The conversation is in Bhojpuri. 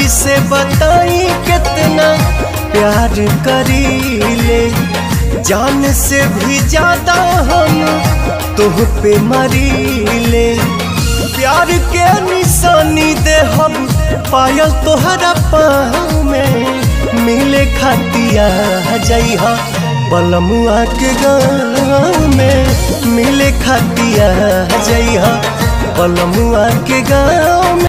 कैसे बताई कितना प्यार करीले जान से भी ज्यादा हम तुह पे मरीले प्यार के निशानी दे हम पायल तोहरा पाँव में मिले खतिया जइहा बलमुआ के गाँव में मिले खतिया जइहा बलमुआ के गाँव में